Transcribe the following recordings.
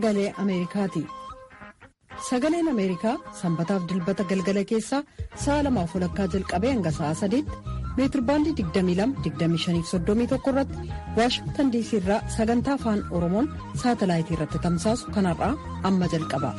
sagalee Ameerikaati. Sagaleen Ameerikaa sanbataaf dilbata galgala keessaa sa'a lamaaf walakkaa jalqabee hanga sa'a sadiitti meetirbaandii 22-25-31 irratti waashingtan diisii irraa sagantaa afaan oromoon saatalaayitii irratti tamsaasu kanarraa amma jalqaba.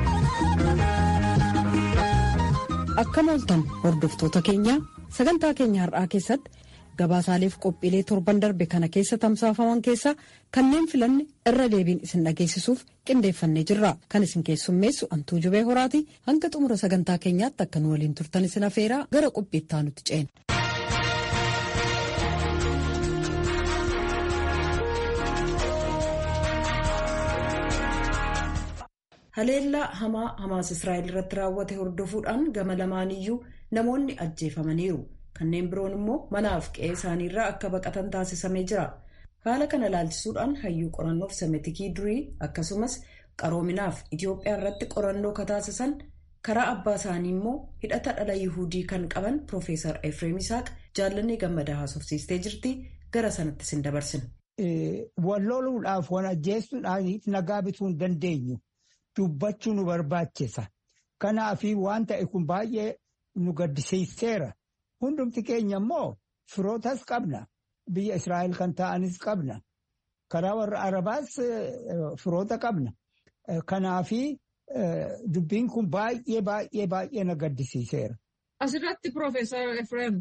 Akkam ooltan hordoftoota keenya sagantaa keenya har'aa keessatti gabaasaaleef qophiilee torban darbe kana keessa tamsaafaman keessaa kanneen filanne irra deebiin isin dhageessisuuf qindeeffannee jirra kan isin keessummeessu antuu jubee horaati hanga xumura sagantaa keenyaatti akka nu waliin turtan isin afeeraa gara qophiittaa nutti ceena. haleellaa hamaa hamaas israa'el irratti raawwate hordofuudhaan gama lamaaniyyuu namoonni ajjeefamaniiru. kanneen biroon immoo manaaf qe'ee isaaniirraa akka baqatan taasisamee jira haala kana ilaalchisuudhaan hayyuu qorannoof semetikii durii akkasumas qaroominaaf itiyoophiyaa irratti qorannoo kataasisan karaa abbaa isaanii immoo hidhata dhala yihudii kan qaban piroofeesar efreem isaaq jaallannee gammadaa haasofsiistee jirti gara sanatti sin dabarsina. walloluudhaaf wan ajjeesuudhaaniif nagaa bituu hin dandeenyu dubbachuu nu barbaachisa kanaafi waan ta'e kun baay'ee nu gaddisiiseera. Hundumti keenya immoo firootas qabna. Biyya Israa'el kan ta'anis qabna. Karaa warra Arabaas firoota qabna. Kanaafi dubbiin kun baay'ee baay'ee baay'ee na gaddisiiseera. Asirratti Piroofeesar Efreem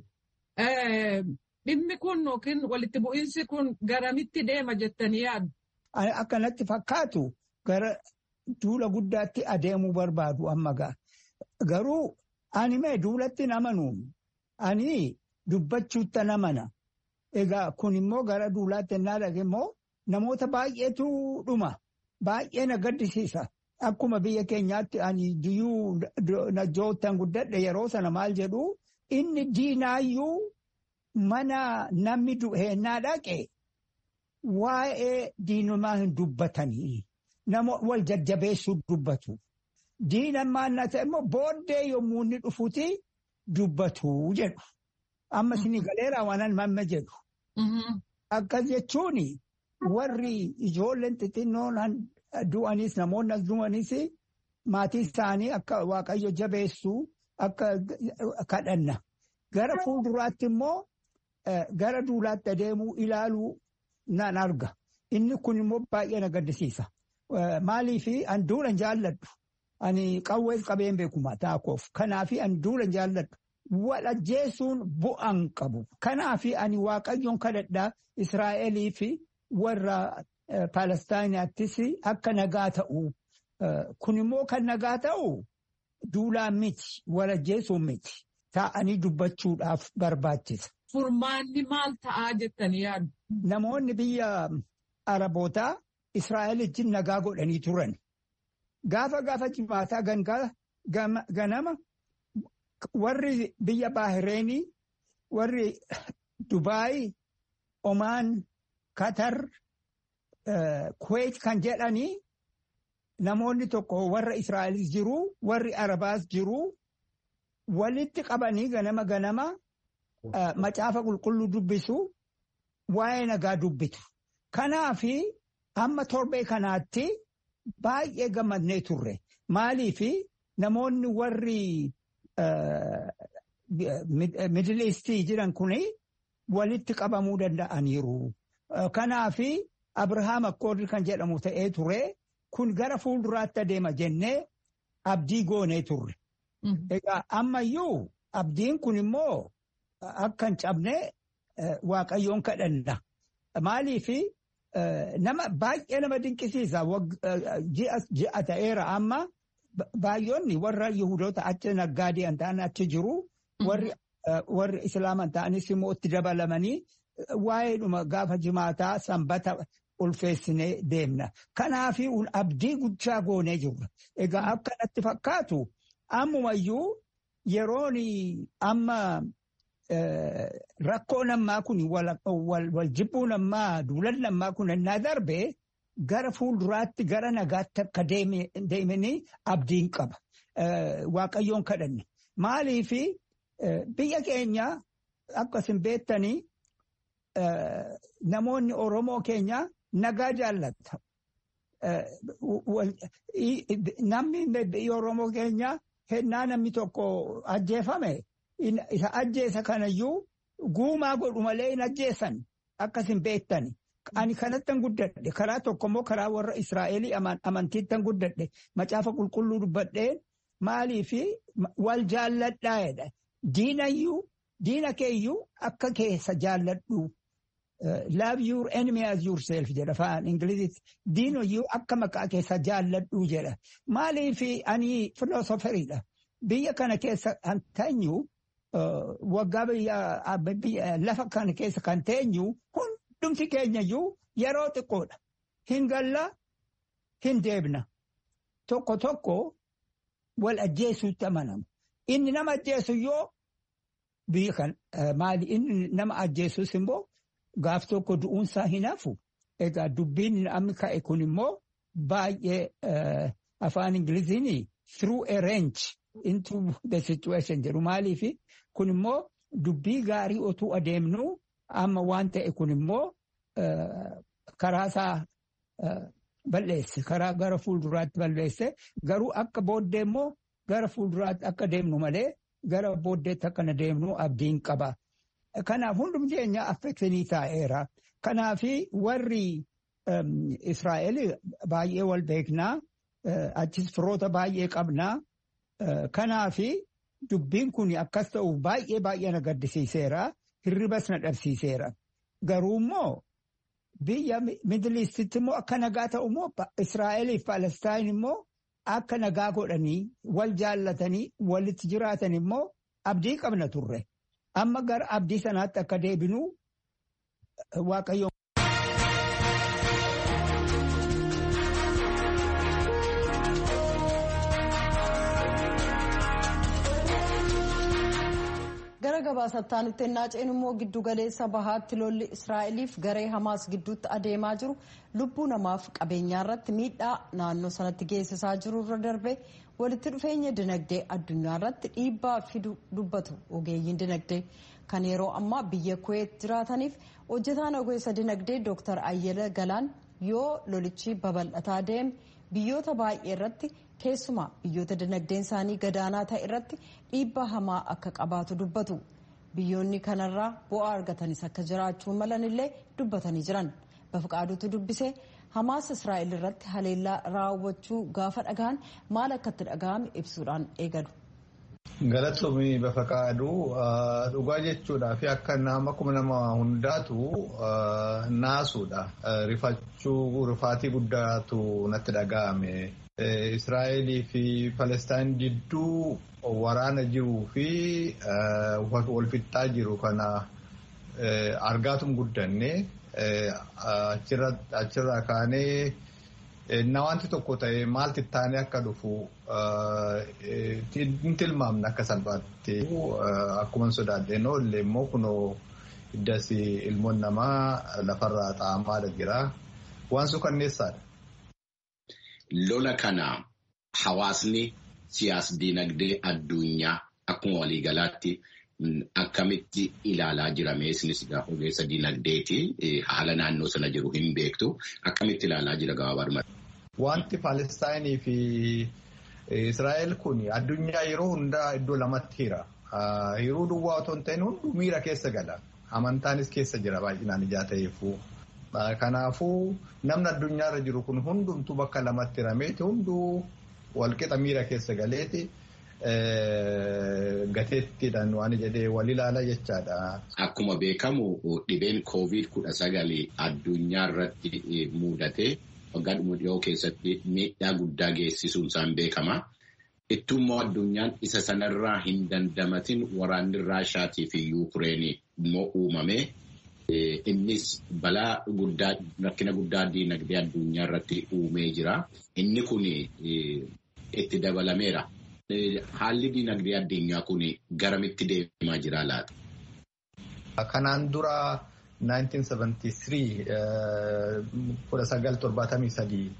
dhimmi kun yookiin walitti bu'iinsi kun garamitti deema jettanii yaaddu? Akkanatti fakkaatu gara duula guddaatti adeemuu barbaadu amma ga'a. Garuu ani mee duulatti namanuun. Ani dubbachuutta namana. Egaa kun immoo gara duulaatti ennaa dhage immoo namoota baay'eetu dhuma. Baay'ee na gaddisiisa. Akkuma biyya keenyaatti ani diyyuu najjoottan guddadhe yeroo sana maal jedhu inni diinaayyuu mana namni du'eennaa dhaqe waa'ee diinumaa hin dubbatanii. Nama wal jajjabeessuu dubbatu. Diinammaan na ta'e immoo booddee yommuu inni dhufuti. Dubbatu jedhu. Amma isin galeeraa waan mamma jedhu. Akkas jechuun warri ijoolleen xixinnoon du'anis namoonni as du'anis maatii isaanii akka waaqayyo jabeessu akka kadhanna. Gara fuulduraatti immoo gara duulaatti adeemuu ilaaluu nan arga. Inni kun immoo baay'ee na gaddisiisa. Maaliif an duulan jaalladhu. Ani qawwees qabeen beekuma taakoof. Kanaafi ani duulan jaalladhu. Wal ajjeesuun bu'aan qabu. Kanaafi ani waaqayyoon kadhadhaa Israa'elii fi warra Palestaayinaattis akka nagaa ta'u. Kun immoo kan nagaa ta'u duulaan miti. Wal ajjeesuun miti. Taa'anii dubbachuudhaaf barbaachisa. Furmaanni maal ta'aa jettanii yaaddu? Namoonni biyya Arabootaa Israa'el wajjin nagaa godhanii turan. Gaafa gaafa jimaataa ganama warri biyya Baahireenii, warri Dubaay, Omaan, Katar, Kuweet kan jedhanii namoonni tokko warra Israa'elis jiru, warri Arabaas jiru, walitti qabanii ganama ganama macaafa qulqulluu dubbisu, waa'ee nagaa dubbitu. Kanaafi hamma torbee kanaatti. Baay'ee gammadnee turre. Maaliif namoonni warri Middle Eastii jiran kuni walitti qabamuu danda'aniiru. Kanaaf Abrahaam Akkoordi kan jedhamu ta'ee ture. Kun gara fuulduraatti adeema jennee abdii goonee turre. Egaa ammayyuu abdiin kun immoo akka hin cabne waaqayyoon kadhanna. Maaliif Nama baay'ee nama dinqisiisa ji'a ta'eera amma baay'oonni warra Yihudoota achi naggaadee hin taane achi jiru. Warri Islaaman ta'anis immoo itti dabalamanii waa'eedhuma gaafa jimaataa sanbata ulfeessinee deemna. Kanaaf abdii guddaa goonee jirra. Egaa akkanatti fakkaatu ammumayyuu yeroon amma. Rakkoo nammaa kun wal jibbuu nammaa duulan nammaa kun ennaa darbe gara fuulduraatti gara nagaatti akka deemanii abdiin qaba. Waaqayyoon kadhanne. Maaliif biyya keenya akkasin beektanii namoonni Oromoo keenya nagaa jaallata. namni biyya Oromoo keenya hennaa namni tokko ajjeefame isa ajjeesa kanayyuu guumaa godhu malee hin ajjeessan akkas hin beektani. Ani kanattan guddadhe karaa tokko immoo karaa warra Israa'elii amantiittan guddadhe macaafa qulqulluu dubbadheen maalii fi wal jaalladhaa jedha. Diinayyuu diina keeyyuu akka keessa jaalladhu. Love your enemy as yourself jedha afaan Ingilizitti. Diinayyuu akka maqaa keessa jaalladhu jedha. Maalii fi ani filoosoferiidha. Biyya kana keessa kan teenyu waggaa biyya lafa kana keessa kan teenyu hundumti keenyayyuu yeroo xiqqoodha. Hin galla hin deebna. Tokko tokko wal ajjeesuutti amanamu. Inni nama ajjeesu yoo biyya kan maali inni nama ajjeesus immoo gaaf tokko du'uunsaa hin hafu. Egaa dubbiin amma ka'e kun immoo baay'ee afaan Ingiliziin through a range into the situation jedhu maaliifi kun immoo dubbii gaarii otuu adeemnu amma waan ta'e kun immoo karaa isaa balleesse karaa gara fuulduraatti balleesse garuu akka booddee immoo gara fuulduraatti akka deemnu malee gara booddeetti akka na deemnu abdiin qaba. Kanaaf hundumti keenya affeeksinii taa'eera. Kanaafi warri Israa'el baay'ee wal beeknaa achis firoota baay'ee qabnaa. Kanaafi dubbiin kun akkas ta'uuf baay'ee baay'ee na gaddisiiseera. Hirribas na dhabsiiseera. Garuu immoo biyya Miidiliistitti immoo akka nagaa ta'u immoo Israa'eliif Palestaan immoo akka nagaa godhanii wal jaallatanii walitti jiraatan immoo abdii qabna turre. Amma gara abdii sanaatti akka deebinu waaqayyo. gara gabaasattaan ennaa ceenu immoo giddu galeessa bahaatti lolli israa'eliif garee hamaas gidduutti adeemaa jiru lubbuu namaaf qabeenyaa irratti miidhaa naannoo sanatti geessisaa jiru irra darbe walitti dhufeenya dinagdee addunyaa irratti dhiibbaa fidu dubbatu ogeeyyiin dinagdee kan yeroo ammaa biyya kuweet jiraataniif hojjetaan ogeessa dinagdee dooktar ayyala galaan yoo lolichi babal'ataa deeme biyyoota baay'ee irratti keessumaa biyyoota dinagdeen isaanii gadaanaa ta'e irratti dhiibbaa hamaa akka qabaatu dubbatu biyyoonni kanarraa bu'aa argatanis akka jiraachuu malan illee dubbatanii jiran bafqaaduutu dubbisee hamaas israa'el irratti haleellaa raawwachuu gaafa dhagaan maal akka itti dhaga'ame ibsuudhaan eegalu. Galatoomii bafaqaaduu dhugaa jechuudhaa fi akka nama kuma nama hundaatu naasuudha. Rifachuu rifaatii guddaatu natti dhaga'ame. Israa'elii fi Palestaan jidduu waraana jiruu fi walfixxaa jiru kana argaatum guddanne achirraa kaanee na wanti tokko ta'e maalti taanee akka dhufu hin tilmaamne akka salphaatti akkuma sodaadhee noollee immoo kunoo iddas ilmoon namaa lafarraa xaa'amaa jira waan suukanneessaadha. Lola kana hawaasni siyaas dinagdee addunyaa akkuma waliigalaatti akkamitti ilaalaa jirame isinis ogeessa dinagdeeti haala naannoo sana jiru hin beektu akkamitti ilaalaa jira gabaabaa Wanti Palestaayinii fi Israa'el kun addunyaa yeroo hundaa iddoo lamatti hira. Yeroo duwwaa otoo hin ta'in hunduu miira keessa gala. Amantaanis keessa jira baay'inaan ijaa ta'eefuu. Kanaafuu namni addunyaarra jiru kun hundumtuu bakka lamatti hirameeti hunduu walqixa miira keessa galeeti gateettiidhaan waan jedhee wal ilaala jechaadha. Akkuma beekamu dhibeen koovid kudha sagali addunyaa irratti mudate waggaa dhuma dhiyoo keessatti miidhaa guddaa geessisuun isaan beekama. Ittummoo addunyaan isa sanarraa hin dandamatin waraanni Raashaatii fi Yuukireenii immoo uumame. Innis balaa guddaa rakkina guddaa diinagdee addunyaa irratti uumee jira. Inni kun itti dabalameera. Haalli diinagdee addunyaa kun garamitti deemaa jira laata? Kanaan dura 1973 1973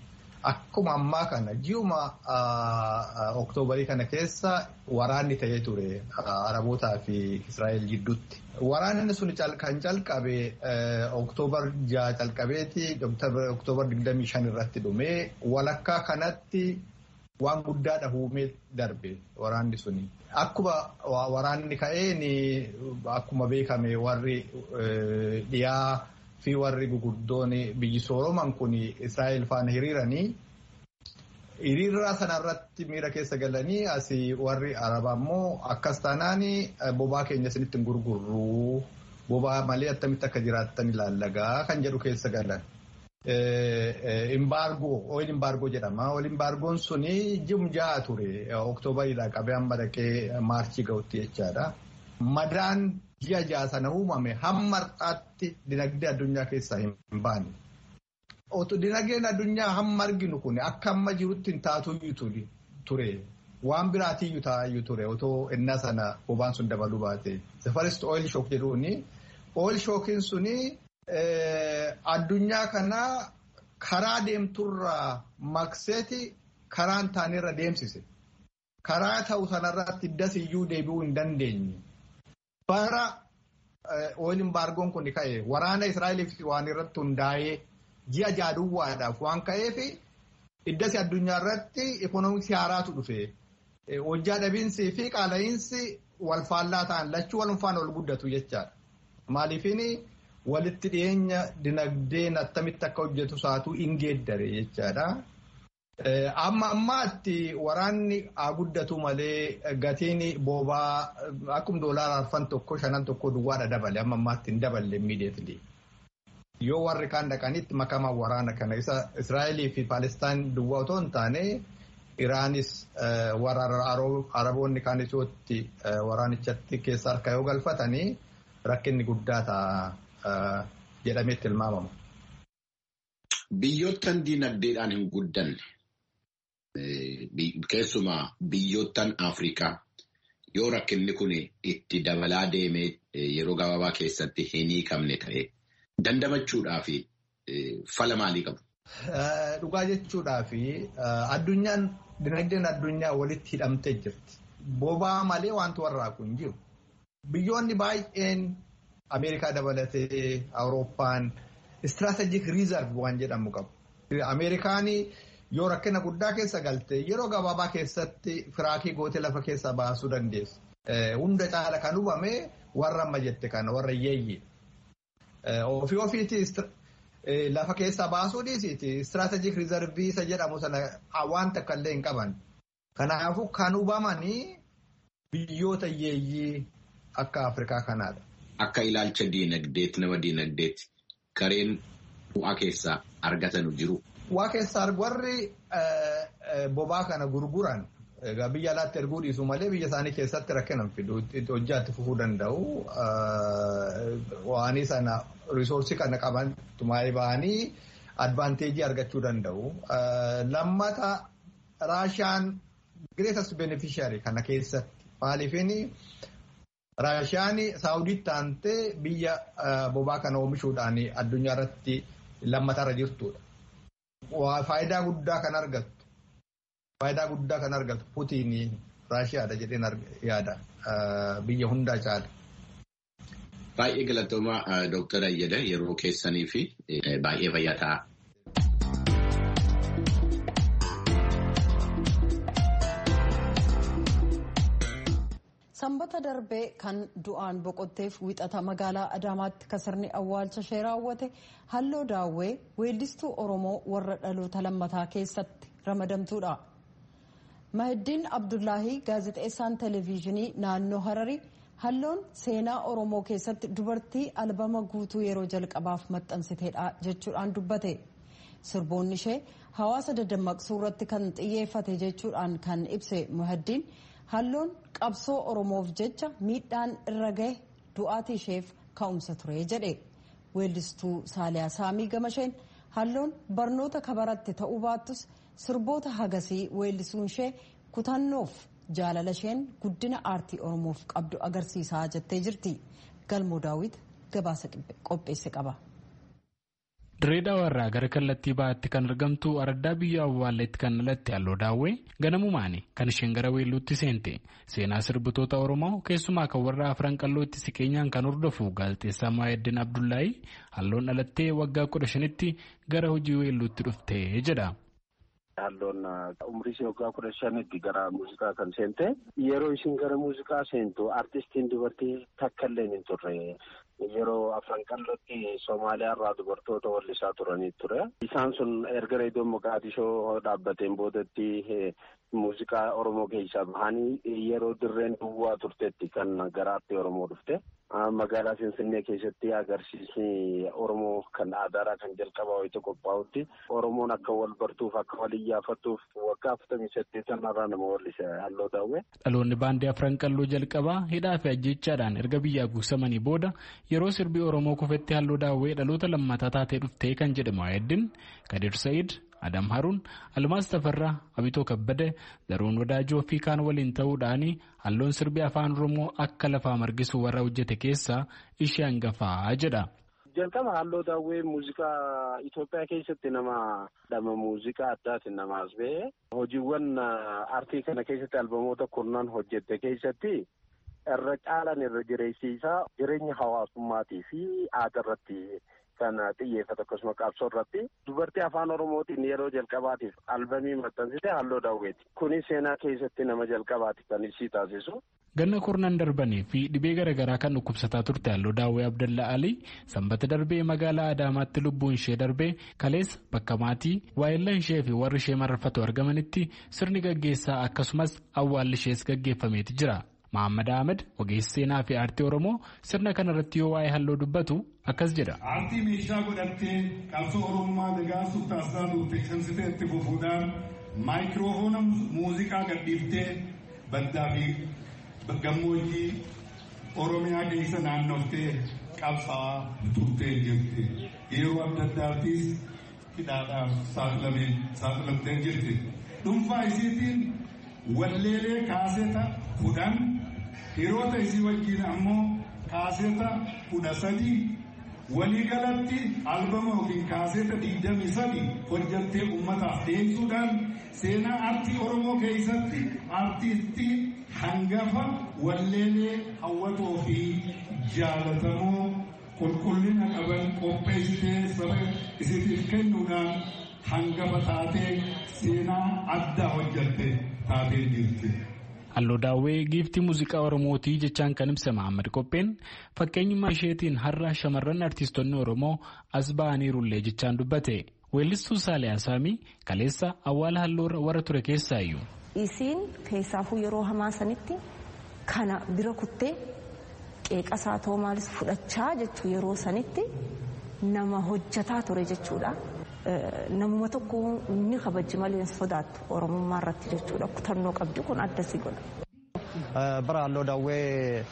akkuma ammaa kana ji'uma oktoobarii kana keessa waraanni ta'ee ture Arabootaa fi Israa'el gidduutti. Waraanni sun kan calqabe oktoobar ja'a calqabeeti oktoobar digdamii shan irratti dhumee walakkaa kanatti waan guddaadha uumee darbe waraanni suni. Akkuma waraanni ka'een akkuma beekame warri dhiyaa fi warri guguddoon biyyi sooroman kun Israa'el faana hiriiranii hiriirraa sanarratti miira keessa galanii asii warri arabaa immoo akkas taanaan bobaa keenya isinitti hin gurgurru bobaa malee attamitti akka jiraattan ilaallagaa kan jedhu keessa galan. Imbaargoo oil imbaargoo jedhama. Oil imbaargoon suni jimjaa ture oktoobaridhaa qabee amma dhaqee maarchii ga'utti jechaadha. Madaan ji'a ja'a sana uumame hamma har'aatti dinagdee addunyaa keessaa hin baane. Dinagdeen addunyaa hamma arginu kun akka amma jirutti hin taatuyyuu ture. Waan biraatiyyuu taa'ayyuu ture otoo innaa sana bobaan sun dabaluu baate. The first oil shock jedhuuni. Oil shockiin suni addunyaa kana karaa deemturraa maqseeti karaan taanerra deemsise. Karaa ta'u sanarratti dasiyyuu deebi'uu hin dandeenye. Bara oil imbaargoon kun ka'e waraana Israa'eliif waan irratti hundaa'ee ji'a jaaduwwaadhaaf waan ka'eef iddasi addunyaa irratti ikoonoomiksi haaraatu dhufe. Hojjaa dhabiinsii fi qaala'iinsi wal faallaa ta'an lachuu wal faana ol guddatu jechaadha. Maaliifin walitti dhiyeenya dinagdeen attamitti akka hojjetu saatuu hin geeddare jechaadha. Amma ammaatti waraanni haa guddatu malee gatiin boobaa akkuma doolaara arfan tokko shanan tokko duwwaadha dabale amma ammaatti hin daballe immiideetli. Yoo warri kaan dhaqanitti makamaa waraana kana isa Israa'elii fi Paalestaan duwwaa otoo hin taane Iraanis warra Araboonni kaanichootti waraanichatti keessa harka yoo galfatanii rakkinni guddaa ta'a jedhamee tilmaamama. Biyyoottan dinagdeedhaan hin guddanne keessumaa biyyoottan Afrikaa yoo rakkinni kun itti dabalaa deemee yeroo gabaabaa keessatti hin hiikamne ta'e dandamachuudhaaf fala maalii qabu? Dhugaa jechuudhaaf addunyaan dinagdeen addunyaa walitti hidhamtee jirti. Bobaa malee wanti warraaqu hin jiru. Biyyoonni baay'een Ameerikaa dabalatee Awurooppaan istiraatejik riizarv waan jedhamu qabu. Ameerikaan yoo rakkina guddaa keessa galte yeroo gabaabaa keessatti firaakii gootee lafa keessaa baasuu dandeessu. Hunda caala kan hubame warra amma jette kana warra yeeyyi. Ofii ofiitti lafa keessaa baasuu dhiisiiti istiraatejik riizarvii isa jedhamu sana waan takka illee hin qaban. Kanaafuu kan hubamanii biyyoota yeeyyii akka Afrikaa kanaadha. Akka ilaalcha diinagdeetti nama diinagdeetti kareen bu'aa keessaa argatan jiru. Waa keessaa warri bobaa kana gurguran egaa biyya alaatti erguu dhiisu malee biyya isaanii keessatti rakkinan fidu hojjaatti fufuu danda'u. Waanii sana risoorsii kana qaban tumaa'ee ba'anii advaanteejii argachuu danda'u. Lammata Raashiyaan greatest beneficiary kana keessatti maaliifini Raashiyaan Saawudiitti aantee biyya bobaa kana oomishuudhaan addunyaa irratti lammatarra jirtudha. Faayidaa guddaa kan argattu. Faayidaa guddaa kan argattu Putiin Raashiyaadha jedheen yaada biyya hundaa caala. Baay'ee galatooma Dooktar Ayyada yeroo keessanii fi baay'ee fayyaa ta'a. Sanbata darbee kan du'aan boqotteef wixata magaalaa Adaamaatti kasarni awwaalcha ishee raawwate halloo daawwee weellistuu Oromoo warra dhaloota lammataa keessatti ramadamtuudha. Mahiddiin Abdullaahii gaazexeessaan televezyiinii naannoo Hararii halloon seenaa Oromoo keessatti dubartii albama guutuu yeroo jalqabaaf maxxansiteedha jechuudhaan dubbate. Sirboonni ishee hawaasa dadammaqsuu irratti kan xiyyeeffate jechuudhaan kan ibse Mahiddiin. halloon qabsoo oromoof jecha miidhaan irra gahe du'aatii isheef ka'umsa ture jedhe weellistuu saaliyaa saamii gamasheen halloon barnoota kabaratte ta'uu baattus sirboota hagasii weellisuun ishee kutannoof jaalala isheen guddina aartii oromoof qabdu agarsiisaa jettee jirti galmoo daawit gabaasa qopheesse qaba. Dirreedhaa irraa gara kallattii bahaatti kan argamtu araddaa biyya awwaalleetti kan dhalatte halloo daawwee ganamumaani kan isheen gara weelluutti seente seenaa sirbitoota oromoo keessumaa kan warra afran qallootti siqeenyaan kan hordofu gaazexeessaa Maayeddin Abdullaahii halloon dhalattee waggaa kudha shanitti gara hojii weelluutti dhufte jedha. Halloon umrii ishee waggaa kudha shanitti gara muuziqaa kan seente yeroo isin gara muuziqaa seentu artistiin dubartii takka illee hin turre. Yeroo afran qallootti Somaaliyaa irraa dubartoota wallisaa turanii ture. Isaan sun erga reediyoon Moqaadishoo dhaabbateen boodatti muuziqaa Oromoo keessaa bahanii yeroo dirreen duwwaa turtetti kan garaatti Oromoo dhufte. Magaalaa Finfinnee keessatti agarsiisni Oromoo kan aadaadhaa kan jalqabaa wayita qophaa'utti Oromoon akka wal bartuuf akka wal iyyaafattuuf waggaa afurtamii saddeetan irraa nama wallise halloo daawwee. Dhaloonni baandii afran qalloo jalqabaa hidhaa fi ajjechaadhaan erga biyyaa guusamanii booda yeroo sirbii Oromoo kufetti halloo daawwee dhaloota lammataa taatee dhuftee kan jedhamu Maayeddin Kadir Sa'iid Adam Haruun Almaas Tafarraa Abitoo Kabbade Daruun Wadaajoo fi kaan waliin ta'uudhaan halloon sirbii afaan Oromoo akka lafaa margisu warra hojjete keessaa ishee hangafaa jedha. Jalqaba halloo daawwee muuziqaa Itoophiyaa keessatti nama dhama muuziqaa addaatiin nama as ba'e hojiiwwan aartii kana keessatti albamoota kurnan hojjette keessatti irra caalan irra jireessiisaa jireenya hawaasummaatii fi aadaa irratti kan xiyyeeffatu akkasuma qabsoo irratti dubartii afaan oromootiin yeroo jalqabaatiif albamii maxxansite halloo daawweeti kunis seenaa keessatti nama jalqabaati kan isii taasisu. Ganna kurnan darbanii fi dhibee garaagaraa kan dhukkubsataa turte halloo daawwee Abdallaa Alii sanbata darbee magaalaa Adaamaatti lubbuun ishee darbee kaleessa bakka maatii waayillan ishee fi warri ishee mararfatu argamanitti sirni gaggeessaa akkasumas awwaalli ishees gaggeeffameeti jira. Mahammad Ahmed ogeessi seenaa fi aartii Oromoo sirna kana irratti yoo waa'ee halloo dubbatu akkas jedha. Aartii meeshaa godhattee qabsoo Oromummaa dagaagsuuf taasisaa turte cimsitee itti fufuudhaan maayikiroofoona muuziqaa gadhiiftee baddaa fi gammoojjii Oromiyaa keessa naannoftee qabsaa'aa turtee jirti. Yeroo adda addaattis hidhaadhaaf saaxilamtee jirti. Dhuunfaa isiitiin walleelee kaaseeta kudhan hiriyoota isii wajjin ammoo kaaseeta kudha sadii waliigalatti albama yookiin kaaseeta digdamii sadi hojjattee ummataaf dhiyeessuudhaan seenaa aartii oromoo keessatti aartistii hangafa walleelee hawwatoo fi jaalatamoo qulqullina qaban qopheessitee saba isiniif kennuudhaan hangafa taatee seenaa addaa hojjatte taatee jirti. Halloo daawwee giiftii muuziqaa Oromootii jechaan kan ibsa Mahammad Qopheen fakkeenyummaa isheetiin har'a shamarran artiistonni Oromoo as ba'aniirullee jechaan dubbate. Weellistuu Saalee Asaamii kaleessa awwaala halloo warra ture keessaayyuu. Isiin keessaafuu yeroo hamaa sanitti kana bira kuttee qeeqasaa ta'uu maalis fudhachaa jechuu yeroo sanitti nama hojjataa ture jechuudha. Namuma tokko ni kabajji malee hin sodaattu Oromummaa irratti jechuudha. Kutannoo qabdi kun adda si godha. Bara halloo daawwee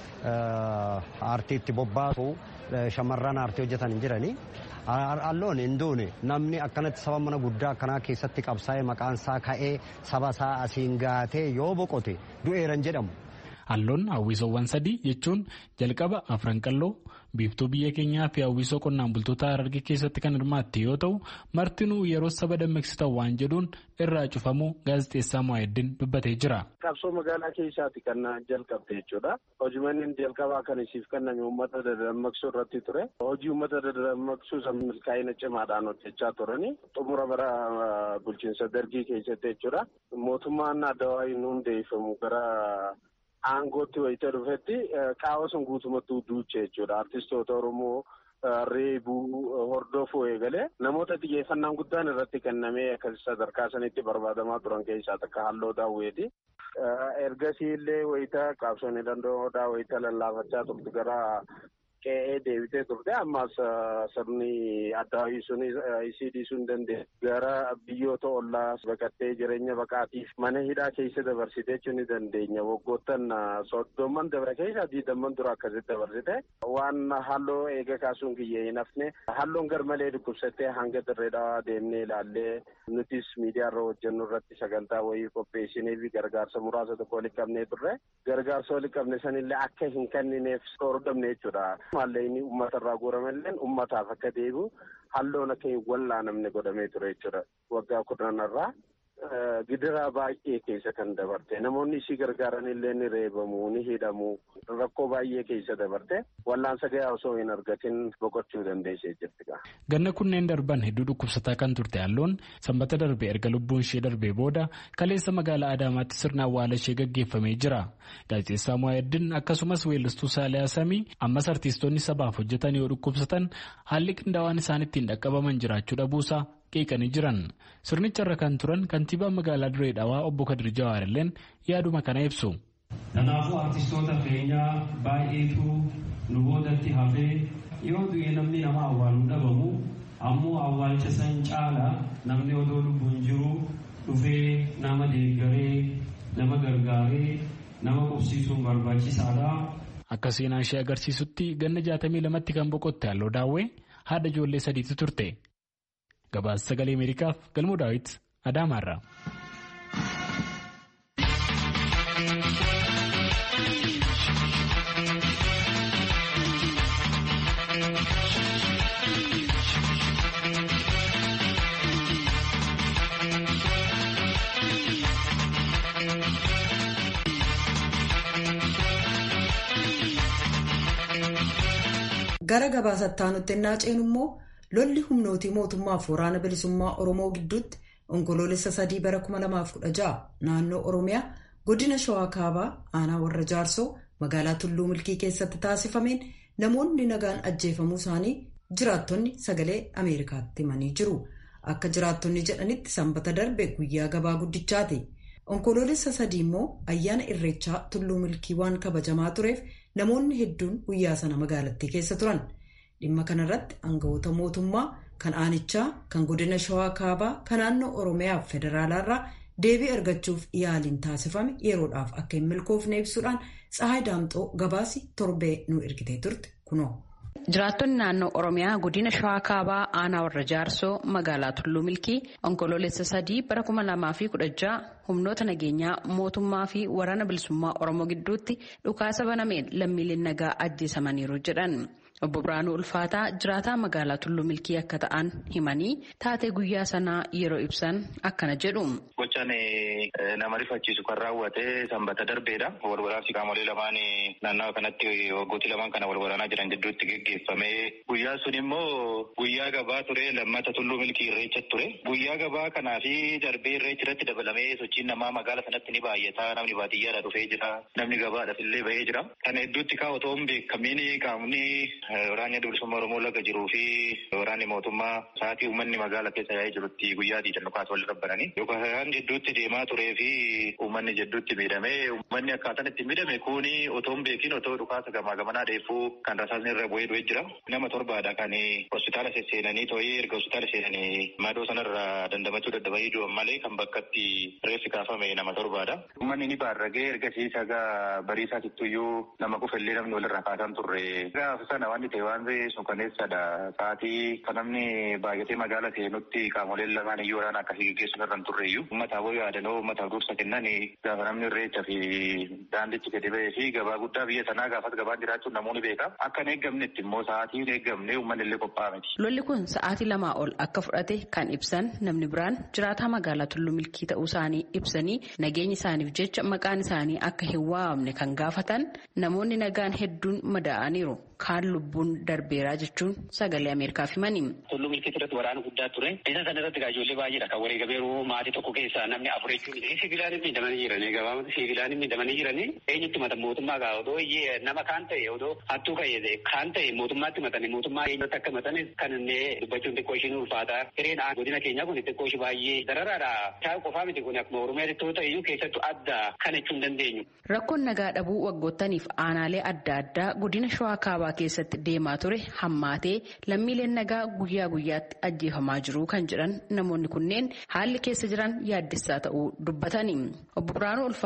aartiitti bobbaasu shamarran aartii hojjetan hin jirani. Halloon hin duune namni akkanatti saba mana guddaa akkanaa keessatti qabsaa'ee maqaan isaa ka'ee saba isaa asiin gaatee yoo boqote du'eeran jedhamu. Halloon hawwisoowwan sadii jechuun jalqaba afran qalloo biiftuu biyya keenyaa fi hawwisoo qonnaan bultoota harargee keessatti kan hirmaatte yoo ta'u martinuu yeroo saba dammaqsitan waan jedhuun irraa cufamuu gaazexeessaa Muwaayeddin dubbatee jira. Qabsoo magaalaa keessaati kan jalqabde jechuudha. Hojiiwwan jalqabaa kan isiif kenname uummata dadammaqsuu irratti ture. Hojii uummata dadammaqsuu san milkaa'ina cimaadhaan hojjechaa turani. Xumura bara bulchiinsa dargii keessatti jechuudha. Mootummaan adawaa hin hundeeffamu gara aangootti wayita dhufetti qaawwa sun guutumatti duuche jechuudha. Artistoota Oromoo reebuu hordofuu eegalee namoota xiyyeeffannaan guddaan irratti kennamee akka sadarkaa sanitti barbaadamaa turan keessaa takka halloo daawweeti. Ergasii illee wayita qabsoonni danda'oodhaa wayita lallaafachaa turte gara qe'ee deebitee turte ammas sirni addaawii sun isii dhiisuu hin dandeenye. Gara biyyoota ollaa baqattee jireenya baqaatiif mana hidhaa keessa dabarsitee jechuu ni dandeenya. Waggoottan soddomman dabra keessa diidamman dura akkasitti dabarsite. Waan halloo eega kaasuun kiyyee hin hafne halloon garmalee dhukkubsattee hanga dirreedhaa deemnee ilaallee nutis miidiyaarra hojjennu irratti sagantaa wayii qopheessinee fi gargaarsa muraasa tokko walitti qabnee turre. Gargaarsa walitti qabne sanillee akka hin kennineef hordofne jechuudha. Maallaqni uummata irraa guuramallee uummataaf akka deebi'u halloon akka hin wallaanamne godhamee ture jechuudha. Waggaa kudhanarraa gidiraa baay'ee keessa kan dabarte namoonni isii gargaaran illee ni reebamu ni hidhamu rakkoo baay'ee keessa dabarte wallaansa gahaa osoo hin argatin boqochuu dandeessee jirti. Ganna kunneen darban hedduu dhukkubsataa kan turte halloon sanbata darbe erga lubbuun ishee darbee booda kaleessa magaalaa Adaamaatti sirna awwaala ishee gaggeeffamee jira. Gaazexeessaa Muwaayeddin akkasumas weellistuu Saaliyaa Samii ammas artiistoonni sabaaf hojjetan yoo dhukkubsatan haalli qindaawaan isaan ittiin dhaqqabaman jiraachuu dhabuusaa qeeqanii jiran sirnicharra kan turan kantiibaan magaalaa diree dhawaa obbo Kadir Jawaar illeen yaaduma kana ibsu. Kanaafuu artistoota keenyaa baay'eetu nu boodatti hafee yoo du'e namni nama awwaaluu dhabamu ammoo awwaalcha san caala namni odoo lubbuun jiru dhufee nama deeggaree nama gargaaree nama qubsiisuun barbaachisaadha. Akka seenaan ishee agarsiisutti ganna jaatamii lamatti kan boqotte halloo daawwee haadha ijoollee sadiitu turte. Gabaasa sagalee Ameerikaaf galmoo daawwit Adaamaarraa. Gara gabaasattaa nutti ennaa ceenu immoo lolli humnootii mootummaaf waraana bilisummaa Oromoo gidduutti onkoloolessa sadii bara 2016 naannoo Oromiyaa godina Shawaa Kaabaa aanaa warra Jaarsoo magaalaa Tulluu Milkii keessatti taasifameen namoonni nagaan ajjeefamuu isaanii jiraattonni sagalee Ameerikaatti himanii jiru. Akka jiraattonni jedhanitti sanbata darbe guyyaa gabaa guddichaati. Onkoloolessa sadii immoo ayyaana irreechaa Tulluu Milkii waan kabajamaa tureef namoonni hedduun guyyaa sana magaalattii keessa turan. Dhimma kanarratti aangawoota mootummaa kan aanichaa kan godina shawaa kaabaa kan naannoo oromiyaa fi federaalaarraa deebii argachuuf yaaliin taasifame yeroodhaaf akka hin milkoofne ibsuudhaan tsahaay daamxoo gabaasi torbee nu ergitee turte kunoo. Jiraattonni naannoo Oromiyaa godina Shawaa Kaabaa aanaa warra Jaarsoo magaalaa Tulluu Milkii onkoloolessa sadii bara kuma lamaa fi kudha jaha humnoota nageenyaa mootummaa fi waraana bilisummaa Oromoo gidduutti dhukaasa banameen lammiileen nagaa ajjeesamaniiru jedhan. Obbo Biraanuu Ulfaataa jiraataa magaalaa Tulluu Milkii akka ta'an himanii taatee guyyaa sanaa yeroo ibsan akkana jedhu. Gochaan nama rifachiisu kan raawwate sanbata darbeedha. Walwaraansi qaamolee lamaan naannawa kanatti waggootii lamaan kana walwaraanaa jiran gidduutti geggeeffame. Guyyaa sun immoo guyyaa gabaa ture lammata Tulluu Milkii irreecha ture. Guyyaa gabaa kanaa fi darbee irreecha irratti dabalamee sochiin namaa magaala sanatti ni baay'ata. Namni baadiyyaadha dhufee jira. Namni gabaadhaaf illee bahee jira. Kana hedduutti kaa otoo hin beekamiin qaamni waraanni bilisummaa Oromoo laga jiruu fi waraanni mootummaa sa'aatii uummanni magaala keessa yaa'ee jirutti guyyaa diidan dhukaas wal rabbananii yookaan jidduutti deemaa turee fi uummanni jidduutti miidhamee uummanni akkaataan itti miidhame kuni otoo hin beekin otoo dhukaasa gamaa gamanaa dheeffuu kan rasaasni irra bu'ee du'ee jira. Nama torbaadha kan hospitaala seenanii too'ee erga hospitaala seenanii madoo sanarra dandamachuu dadhabanii du'an malee kan bakkatti reeffi kaafame nama torbaadha. Uummanni ni baarragee erga siisagaa bariisaa kittuyyuu nama qufallee namni walirraa kaasan turre. Gaafa sana waan ta'e waan suukaneessadha. Sa'aatii kan namni baay'atee magaala seenutti qaamoleen lamaan iyyuu waraana akkasii gaggeessuun irra hin turreeyyuu. Uummataaf yoo yaadanoo uummataaf dursa kennan gaafa namni irreecha fi daandichi gadi ba'ee fi gabaa guddaa biyya sanaa gaafas gabaan jiraachuun namoonni beeka. Akka hin eeggamnetti immoo sa'aatii hin eeggamne uummanni illee qophaa'aa miti. Lolli kun sa'aatii lamaa ol akka fudhate kan ibsan namni biraan jiraataa magaalaa Tulluu Milkii ta'uu isaanii ibsanii nageenya isaaniif jecha maqaan isaanii akka hin waamamne kan gaafatan namoonni nagaan hedduun madaa'aniiru. kaan lubbuun darbeeraa jechuun sagalee Ameerikaaf himanii. Tulluu milkii irratti waraana guddaa ture. Isa sana irratti ijoollee baay'eedha kan walii gabeeru maatii tokko keessaa namni afur jechuun siivilaan miidhamanii jiranii gabaabatti siivilaan miidhamanii jiranii eenyutti mata mootummaa gaa odoo nama kaan ta'e odoo hattuu ka'e kaan ta'e mootummaatti matanii mootummaa eenyutti akka matan kan inni dubbachuun xiqqoo ishiin ulfaataa. Hireen godina keenyaa kun xiqqoo ishii baay'ee dararaadha. Taa qofaa miti kun akkuma Oromiyaa xiqqoo ta'e iyyuu keessattuu adda kan jechuu hin dandeenyu. Rakkoon nagaa dhabuu waggoottaniif aanaalee adda addaa godina Shawaa Kaabaa keessatti deemaa ture hammaatee lammiileen nagaa guyyaa guyyaatti ajjeefamaa jiru kan jedhan namoonni kunneen haalli keessa jiran yaaddessaa ta'uu dubbatanii. Obbo Biraanuu Ulfaataa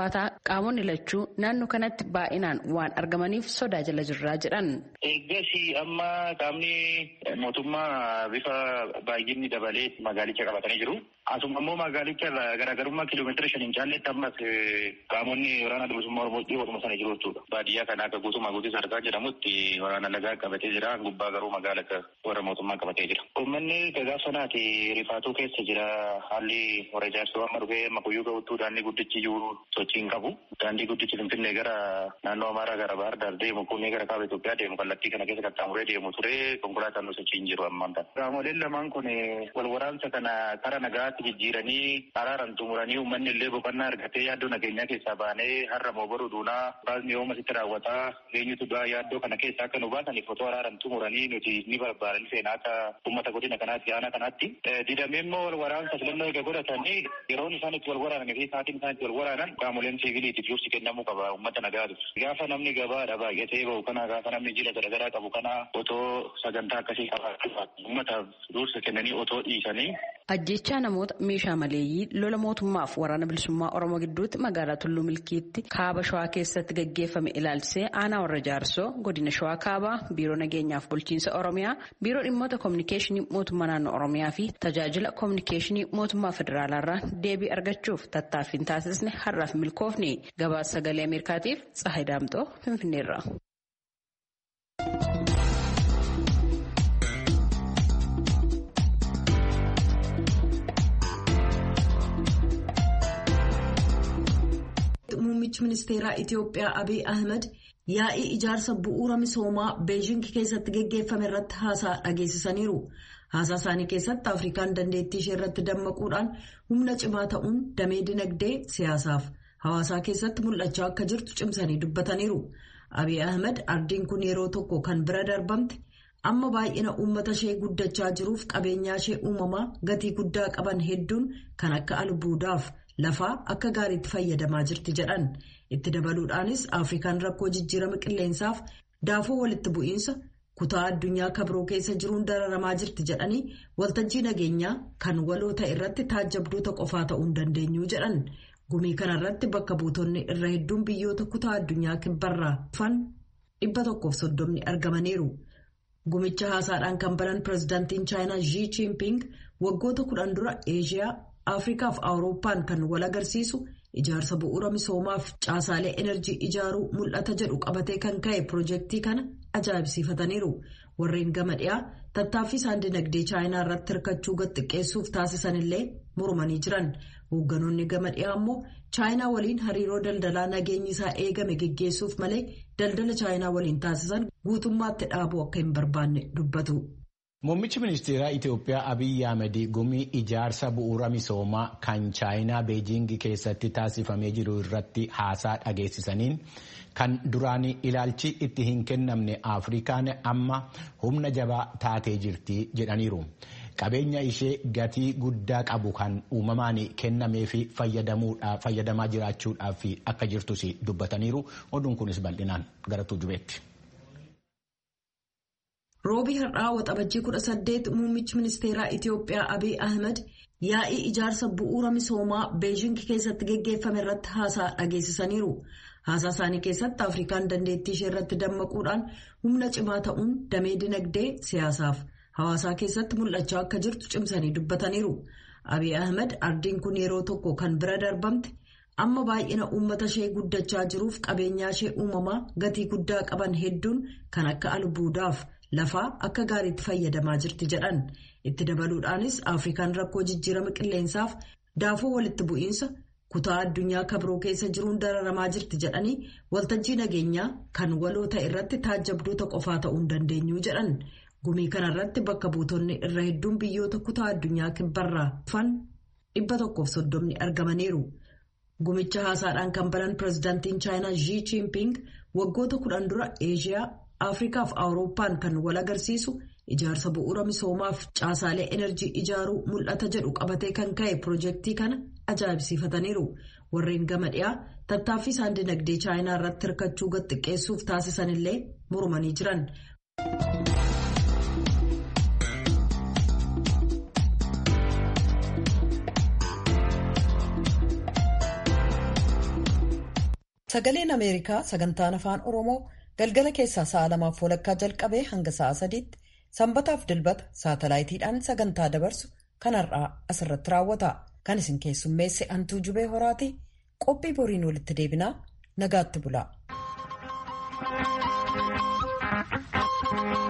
qaamonni lachuu naannoo kanatti baay'inaan waan argamaniif sodaa jala jirraa jedhan. Eeggas amma qaamni mootummaa bifa baay'inni dabalee magaalicha qabatanii jiru. Asuma immoo magaalicha garaagarummaa kiiloomeetira shaniin caalletti ammas qaamonni waraana bilisummaa Oromoo dhiyootuma sana jiru jechuudha. Baadiyyaa kana akka guutummaa guutuu sarkaa jedhamutti waraana lagaa qabatee jira. Gubbaa garuu magaala warra mootummaa qabatee jira. Uummanni gaafa sanaati rifaatuu keessa jira. Haalli warra ijaarsoo amma dhufee amma kuyyuu ga'uttuu daandii guddichi iyyuu sochii hin qabu. Daandii guddichi Finfinnee gara naannoo Amaaraa gara Bahar Daar deemu kunnee gara kaaba Itoophiyaa deemu kallattii kana keessa qaxxaamuree deemu ture konkolaataan nu sochii hin jiru ammaan kana. Qaamoleen lamaan kun wal waraansa kana karaa nagaatti jijjiiranii araaran xumuranii uummanni illee boqonnaa argatee yaaddoo nageenyaa keessaa baanee har'a moo baruu duunaa baasni yooma sitti raawwataa eenyutu du'aa yaaddoo kana keessaa akka nu baasaniif otoo araaran xumuranii nuti ni barbaadan seenaa akka uummata godina kanaatti aanaa kanaatti. Didamee immoo wal waraansa filannoo eega godhatanii yeroon isaan itti wal waraanan fi sa'aatiin isaan itti wal waraanan qaamoleen siviiliitiif dursi kennamuu qaba uummata nagaatu. Gaafa namni gabaadha baay'atee bahu kana gaafa namni jila garaagaraa qabu kana otoo sagantaa akkasii qabaatu uummataaf dursa kennanii otoo dhiisanii Ajjechaa namoota meeshaa maleeyyii lola mootummaaf waraana bilisummaa Oromoo gidduutti magaalaa Tulluu Milkiitti kaaba Shawaa keessatti gaggeeffame ilaalchisee aanaa warra jaarsoo godina Shawaa kaabaa biiroo nageenyaaf bulchiinsa Oromiyaa biiroo dhimmoota koominikeeshinii mootummaa naannoo Oromiyaa fi tajaajila koominikeeshinii mootummaa federaalaarraa deebii argachuuf tattaaffiin taasisne har'aaf milkoofne gabaasa sagalee Ameerikaatiif Tsahayi Daamxoo Finfinneerra. Muummichi ministeeraa Itiyoophiyaa Abiy Ahmed yaa'ii ijaarsa bu'uura misoomaa Beejing keessatti geggeeffame irratti haasaa dhageessisaniiru. Haasaa isaanii keessatti Afrikaan dandeettii ishee irratti dammaquudhaan humna cimaa ta'uun damee dinagdee siyaasaaf hawaasaa keessatti mul'achaa akka jirtu cimsanii dubbataniiru. Abiy Ahmed ardiin kun yeroo tokko kan bira darbamte amma baay'ina uummata ishee guddachaa jiruuf qabeenyaa ishee uumamaa gatii guddaa qaban hedduun kan akka albuudaaf. lafaa akka gaariitti fayyadamaa jirti jedhan itti dabaluudhaanis afrikaan rakkoo jijjiirama qilleensaaf daafoo walitti bu'iinsa kutaa addunyaa kabroo keessa jiruun dararamaa jirti jedhanii waltajjii nageenyaa kan waloo ta'e irratti taajjabdoota qofaa ta'uu hin dandeenyu jedhan gumii kanarratti bakka buutonni irra hedduun biyyoota kutaa addunyaa kibbarraa dhufan dhibba tokkoof soddomni argamaniiru. gumicha haasaadhaan kan banan pirezidaantiin chaayinaa Xi Jinping waggoota kudhan dura eeshiyaa. afrikaaf awurooppaan kan wal agarsiisu ijaarsa bu'uura misoomaaf caasaalee enerjii ijaaruu mul'ata jedhu qabatee kan ka'e pirojektii kana ajaa'ibsiifataniiru warreen gama dhiyaa tattaaffii isaan dinagdee chaayinaa irratti hirkachuu xiqqeessuuf taasisanillee mormanii jiran hoogganoonni gama dhiyaa immoo chaayinaa waliin hariiroo daldalaa nageenyi isaa eegame geggeessuuf malee daldala chaayinaa waliin taasisan guutummaatti dhaabuu akka hin barbaanne dubbatu. Muummichi ministeeraa Itiyoophiyaa Abiyyi Ahmed gumii ijaarsa bu'uura misoomaa kan chaayinaa beejingii keessatti taasifamee jiru irratti haasaa dhageessisaniin kan duraan ilaalchi itti hin kennamne Afrikaan amma humna jabaa taatee jirti jedhaniiru. Qabeenya ishee gatii guddaa qabu kan uumamaan kennamee fi fayyadamaa jiraachuudhaaf akka jirtus dubbataniiru. Oduun kunis bal'inaan gara tujubeetti. roobii har'aa waxabajjii 18 muummichi ministeeraa itiyoophiyaa abiy ahmed yaa'ii ijaarsa bu'uura misoomaa beejing keessatti geggeeffame irratti haasaa dhageessisaniiru haasaa isaanii keessatti afrikaan dandeettii ishee irratti dammaquudhaan humna cimaa ta'uun damee dinagdee siyaasaaf hawaasaa keessatti mul'achaa akka jirtu cimsanii dubbataniiru abiy ahmed ardiin kun yeroo tokko kan bira darbamte amma baay'ina uummata ishee guddachaa jiruuf qabeenyaa ishee uumamaa gatii guddaa qaban hedduun kan akka albuudaaf. lafaa akka gaariitti fayyadamaa jirti jedhan itti dabaluudhaanis afrikaan rakkoo jijjiirama qilleensaaf daafoo walitti bu'iinsa kutaa addunyaa kabroo keessa jiruun dararamaa jirti jedhanii waltajjii nageenyaa kan waloo ta'e irratti taajjabdoota qofaa ta'uu hin dandeenyu jedhan gumii kanarratti bakka buutonni irra hedduun biyyoota kutaa addunyaa kibbarraa dhufan dhibba tokkoof soddomni argamaniiru. gumicha haasaadhaan kan banan pirezidaantiin chaayinaa Xi Jinping waggoota kudhan dura eeshiyaa. afrikaaf awurooppaan kan wal agarsiisu ijaarsa bu'uura misoomaaf caasaalee enerjii ijaaruu mul'ata jedhu qabatee kan ka'e pirojektii kana ajaa'ibsiifataniiru warreen gama dhiyaa tattaaffii isaan dinagdee chaayinaa irratti hirkachuu xiqqeessuuf taasisanillee mormanii jiran. Sagaleen Ameerikaa sagantaan afaan Oromoo galgala keessaa sa'a lamaaf walakkaa jalqabee hanga sa'a sadiitti sanbataaf dilbata saatalaayitiidhaan sagantaa dabarsu kan har'aa asirratti raawwata. Kan isin keessummeesse Antuu Jubee Horaati. Qophii boriin walitti deebinaa nagaatti bulaa.